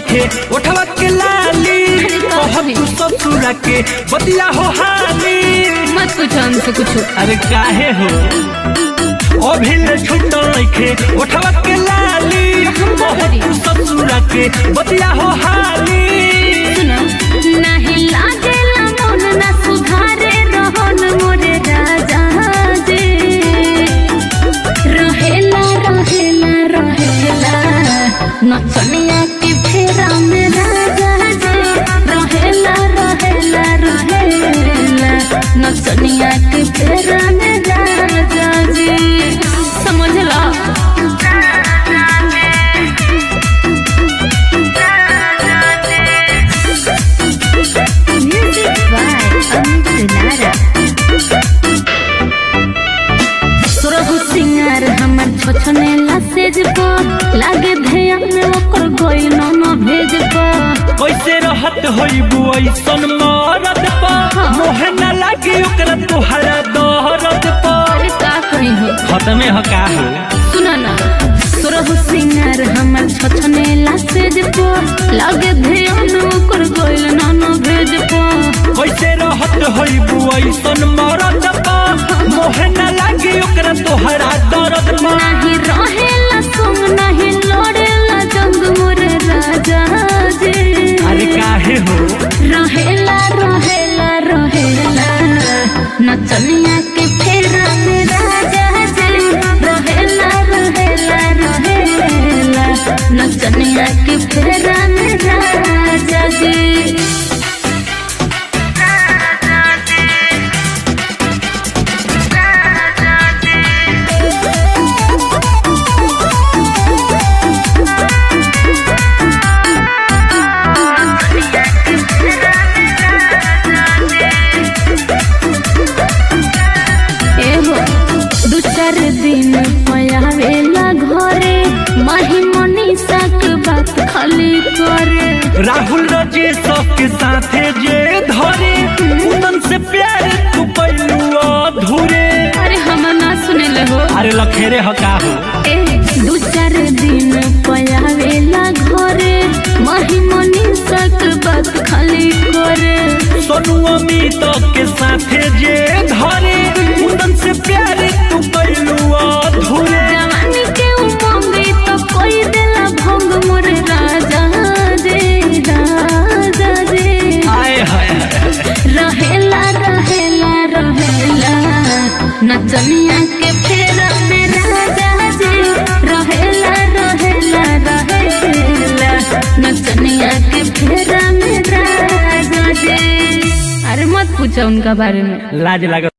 नइखे उठवा के लाली कहत तू ससुरा के बतिया हो हाली मत पूछो हमसे कुछ अरे काहे हो अभी ले छूटल नइखे उठवा के लाली कहत तू ससुरा के बतिया हो हाली सुनो नहीं लागेला मन ना सुधारे रहन मोरे राजा जे रहेला रहेला रहेला नचनिया के फेरा में राजा जे रहेला रहेला रहेला नचनिया के फेरा में राजा जे समझ ला Music by Amit Lara. सुरहु सिंगार हमर छोछने लासेज पो लागे ध्यान में ओकर गइल न भेज पो कैसे रहत होइबू ऐसन मरद पा मोहे न लागी ओकरा तुहरा दहरद पा अरे का कही हो खत्मे ह का हो सुना ना सुरहु सिंगार हमर छोछने लासेज पो लागे ध्यान ओकर गइल न भेज पो कैसे रहत होइबू ऐसन मरद पा मोहे न लागी ओकरा तुहरा दर्द पा नहीं रहेला संग नहीं लड़ेला जंग मोर राजा जे अरे काहे हो रहेला रहेला रहेला नचनिया के फेरा में राजा जे रहेला रहेला रहेला नचनिया के फेरा में राजा जे एहो दू चार दिन पयावेला घरे माही मनीषा के बात खाली करे राहुल रजेश के साथे जे धरे उनन से प्यार तू पैलू अधूरे अरे हम ना सुने ले हो अरे लखेरे ह का हो ए दू चार दिन पयावेला घरे माही मनीषा के बात खाली करे सोनू अमित के साथे जे धरे उनन से प्यार तू पैलू अधूरे जवानी के उमंग तो कोई देला भंग मोर राजा जे राजा जे आए हाय रहेला रहेला रहेला नचनिया के फेरा में राजा जी रहेला रहेला रहेला नचनिया के फेरा में राजा जी अरे मत पूछो उनका बारे में लाज लगा